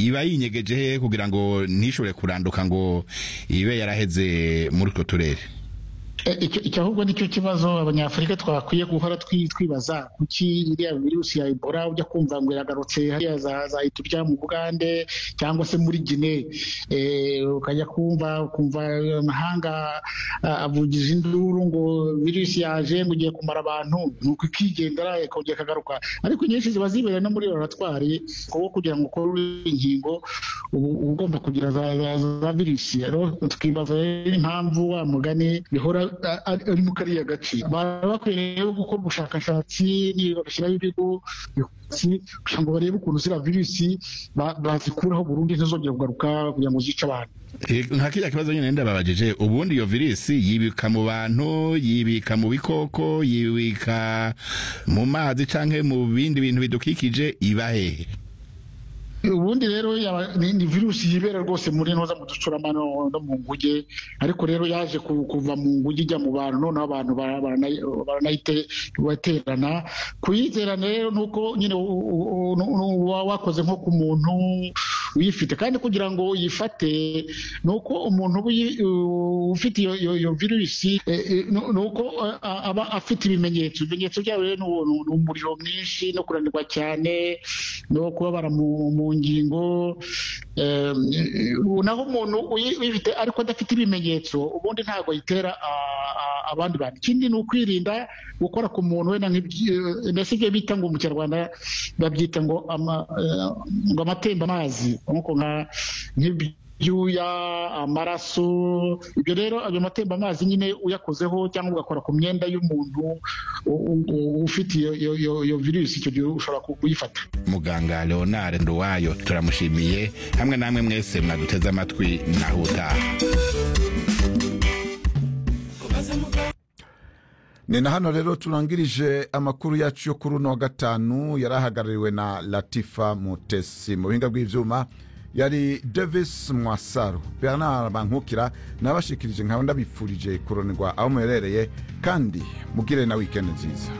iba yinyegeje he kugira ngo ntishobore kuranduka ngo ibe yaraheze muri utwo turere icyo ahubwo nicyo kibazo abanyafurika twakwiye guhora twibaza kuki iriya virusi ya ebola ujya kumva ngo iragarutse hariya zahita ujya mu bugande cyangwa se muri gine ukajya kumva ukumva amahanga avugije induru ngo virusi yaje ngo ugiye kumara abantu nuko ikigendera ikongera ikagaruka ariko inyinshi ziba zibereye no muri laboratwari kuko kugira ngo ukore inkingo uba ugomba kugira za virusi twibaza impamvu wa mugani bihora ari mu kariya gace baba bakwiye rero gukora ubushakashatsi bagashyiraho ibigo kugira ngo barebe ukuntu ziriya virusi bazikuraho burundu ntizongere kugaruka kugira ngo zice abantu nka kiriya kibazo nyine ndababageje ubundi iyo virusi yibika mu bantu yibika mu bikoko yibika mu mazi cyangwa mu bindi bintu bidukikije iba hehe ubundi rero ni virusi yibera rwose muri ntoza mu ducuramano no mu nguge ariko rero yaje kuva mu nguge ijya mu bantu noneho abantu baranaterana kuyiterana rero nuko nyine wakoze nko ku muntu uyifite kandi kugira ngo uyifate ni uko umuntu ufite iyo virusi ni uko aba afite ibimenyetso ibimenyetso byabo rero ni umuriro mwinshi no kunanirwa cyane no kubabara mu ngingo naho umuntu uyifite ariko adafite ibimenyetso ubundi ntabwo ayitera abandi bantu ikindi ni ukwirinda gukora ku muntu wenda mbese ibyo bita ngo mu kinyarwanda babyita ngo amatembazi nk'uko nk'ibyuya amaraso ibyo rero ayo matemba amazi nyine uyakozeho cyangwa ugakora ku myenda y'umuntu ufite iyo virusi icyo gihe ushobora kuyifata muganga leonard nduwayo turamushimiye hamwe namwe mwese mwaduteze amatwi naho utaha ni na hano rero turangirije amakuru yacu yo kuri uno wa gatanu yari ahagarariwe na latifa mutesi mu buhinga bw'ibyuma yari davis mwasaro bernard bankukira nabashikirije nkaba ndabifurije kuronirwa aho muherereye kandi mugire na wikendi nziza